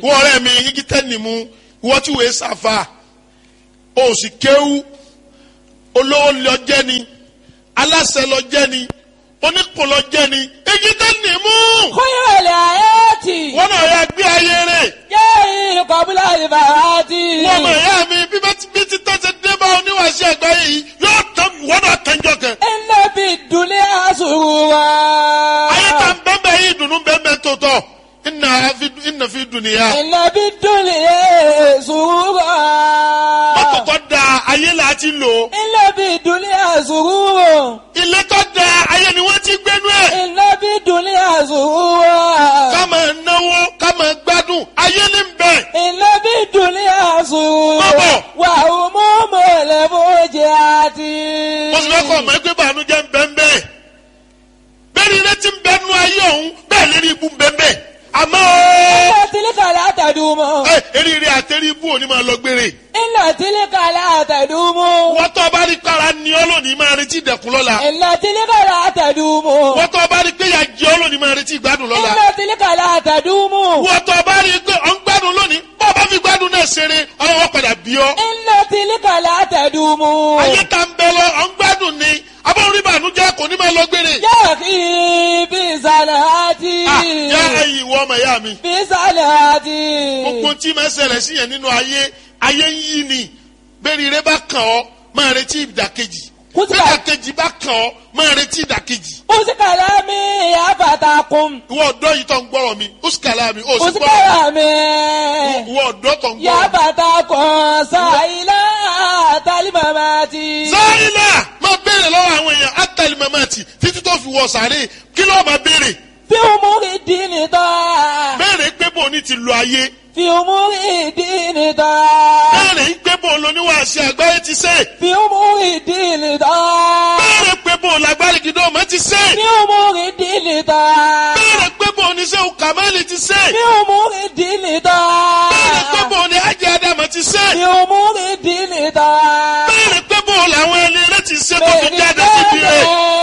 wọ́n ọ̀rẹ́ mi igi tẹ́ni mu wọ́n tí wòye sàfà o sì kéwú olówó lọ jẹ́ ni aláṣẹ lọ jẹ́ ni onípò lọ jẹ́ ni igi tẹ́ni mu خير الآيات wọ́n náà yà gbé ayé rẹ̀ جاء قبل الفوات wọ́n mọ̀ ẹ̀yà mi bí bá ti bí ti tọ́ ṣe dé bá oníwàṣẹ àgbáyé yìí yóò tán wọ́n náà tẹ́jọ́ kẹ. إن في الدنيا سرورا ayé ta ń bẹ́ẹ̀ yìí dùnú bẹ́ẹ̀ tó tọ̀ ìnà fi ìnà fi dùnìyà. إن في الدنيا سرورا mọ́tò tó da ayé là á ti lò إن في الدنيا سرورا ilé tó da ayé ni wọ́n ti gbénú ẹ̀. إن في الدنيا سرورا ká máa náwó ká máa gbádùn ayé ní bẹ̀. إن في الدنيا سرورا Bàbá. وهموم الفوجات mo sì fẹ́ kọ́ ọmọ ẹgbẹ́ bànújẹ́ ń bẹ́ ń bẹ́ẹ̀. bẹ́ẹ̀ ni ilé ti ń bẹ́ nú ayé ọ̀hún bẹ́ẹ̀ lérí ibú ń bẹ́ ń bẹ́ẹ̀. àmọ́ إن تلك لا تدوم ẹ eríire àtẹrí ibú òní máa lọ gbére. إن تلك لا تدوم wọ́n tó bá rí kára ní ọ́ lónìí máa retí ìdẹ̀kùn lọ́la. إن تلك لا تدوم wọ́n tó bá rí pé ìyà jẹ ọ́ lónìí máa retí ìgbádùn lọ́la. إن تلك لا تدوم wọ́n tó bá rí pé ọ̀ ń gbádùn lónìí bọ́ ọ bá fi gbádùn náà ṣeré ọlọ́wọ́ padà bí ọ́. إن تلك لا تدوم ayé ta ń bẹ lọ ọ̀ ń gbádùn ni abọ́n rí bànújẹ́ kò ní máa lọ gbére. يا أخي بصلاتي Ah, yá ẹyin ìwọ ọmọ ìyá mi. بصلاتي gbogbo tí máa ṣẹlẹ̀ sí yẹn nínú ayé ayé ń yí ni bẹ́ẹ̀ni rẹ bá kàn ọ́ máa retí ìdàkejì Kùtùbà. ìdàkejì bá kàn ọ́ máa retí ìdàkejì. أوسي كلامي يا فتاكم ìwọ ọ̀dọ́ yìí tó ń gbọ́rọ̀ mi ó sì kàlá mi ó sì أوسي gbọ́rọ̀ كلامي ìwọ ọ̀dọ́ tó ń يا gbọ́rọ̀ mi. فتاكم سائلا تلمماتي sáyìnà máa béèrè lọ́wọ́ àwọn èèyàn átàlí mamati títí tó fi wọ sàárè kí ló máa béèrè في أمور الدين طاعة béèrè pé bò ní ti lo ayé في أمور الدين طاعة béèrè pé bò lóníwàásí àgbáyé ti ṣe في أمور الدين طاعة béèrè pé bò lágbárí gidi ọmọ ti ṣe في أمور الدين طاعة béèrè pé bò ní sẹ́wọ̀n kàmáìlì ti ṣe في أمور الدين béèrè pé طاعة bò ní ajé adama ti ṣe في أمور الدين طاعة béèrè pé bò làwọn ẹni rẹ ti ṣe tó fi jáde síbi rẹ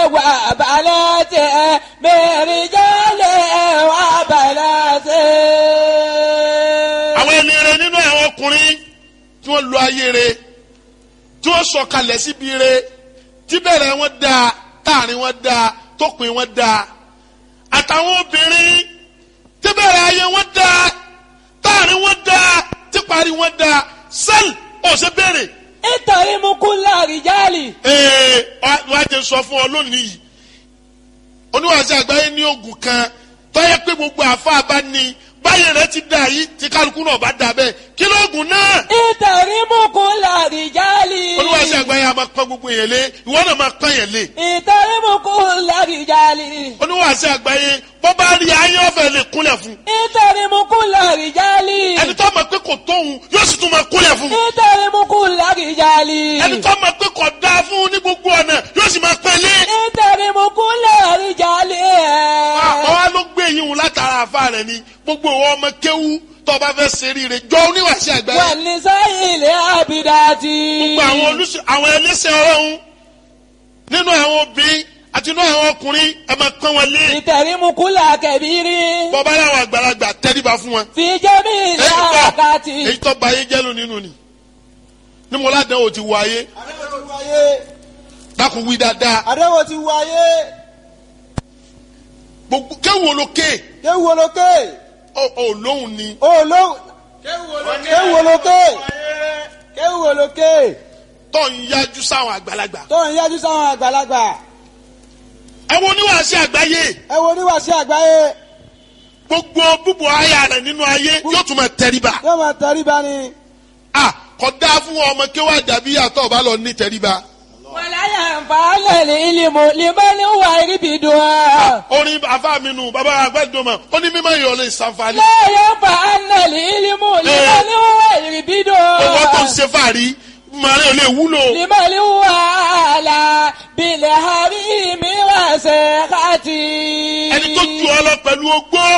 وبناته برجاله وبناته àwọn ẹni rẹ nínú àwọn ọkùnrin tí wọ́n lo ayé rẹ tí wọ́n sọ̀kalẹ̀ síbi rẹ tí bẹ̀rẹ̀ wọn dáa táàrin wọn dáa tópin wọn dáa àtàwọn obìnrin tí bẹ̀rẹ̀ ayé wọn dáa táàrin wọn dáa tí parí wọn dáa sẹ́ẹ̀lì ọ̀sẹ̀ bẹ̀rẹ̀ اتهم كل رجال ee wàá jẹ sọ fún ọ lónìí yìí oníwàásù àgbáyé ní oògùn kan tọ́yẹ pé gbogbo àfa bá ní báyìí rẹ ti dà yìí tí kálukú náà bá dà bẹ́ẹ̀ kí lóògùn náà اتهم كل رجال oníwàásù àgbáyé a máa pọ́n gbogbo yẹn lé ìwọ náà máa pọ́n yẹn lé اتهم كل رجال oníwàásù àgbáyé bọ́ bá rí ayé ọ̀fẹ́ lè kúnlẹ̀ fún اتهم كل رجال ẹni tó mọ̀ pé kò tóun yóò sì tún máa kúnlẹ̀ fún اتهم كل رجال ẹni tó mọ̀ pé kò dáa fún ní gbogbo ọ̀nà yóò sì máa pẹ́ lé اتهم كل رجال àwọn wa ló gbé yín wò látara àfa rẹ ni gbogbo ìwọ ọmọ kéwú tó o bá fẹ́ ṣe rí rẹ jọ oníwàásù àgbáyé والنساء العابدات gbogbo àwọn olùsọ àwọn ẹlẹ́sẹ̀ ọlọ́run nínú àwọn obìnrin àti nínú àwọn ọkùnrin ẹ máa pọ́n wọn lé اتهم كل كبير bọ́bá láwọn àgbàlagbà tẹ́ríba fún wọn. في جميع èyí tó الأوقات èyí tó ba ayé jẹ́ ló nínú ni ní mo ládàá ò ti wọ ayé àdéhùn ti wáyé dákun wí dáadáa àdéhùn ti wáyé gbogbo kéwòn olókè kéwù olókè ò lóhùn ni olóhùn kéwù olókè kéwù olókè tó ń yájú sáwọn àgbàlagbà. tó ń yájú sáwọn àgbàlagbà ẹ wo oníwàásù àgbáyé ẹ wo oníwàásí àgbáyé gbogbo búbu aya rẹ nínú ayé yóò tún máa tẹríba. yóò máa tẹríba ni a kò dáa fún ọmọ kéwà dàbí àtọ̀ ọba lọ ní tẹríba. ولا ينفع العلم لمن هو يربدها orin afa mi nù bàbá àgbàdùnmọ̀ ó ní mímọ́ ìyọ̀ lè ṣàǹfààní. لا ينفع العلم لمن هو owó tó ń يربدها ṣe fàárí màrí ò lè wúlò. لمن هو على بالحريم وسخطي ẹni tó ju ọ lọ pẹ̀lú ogbó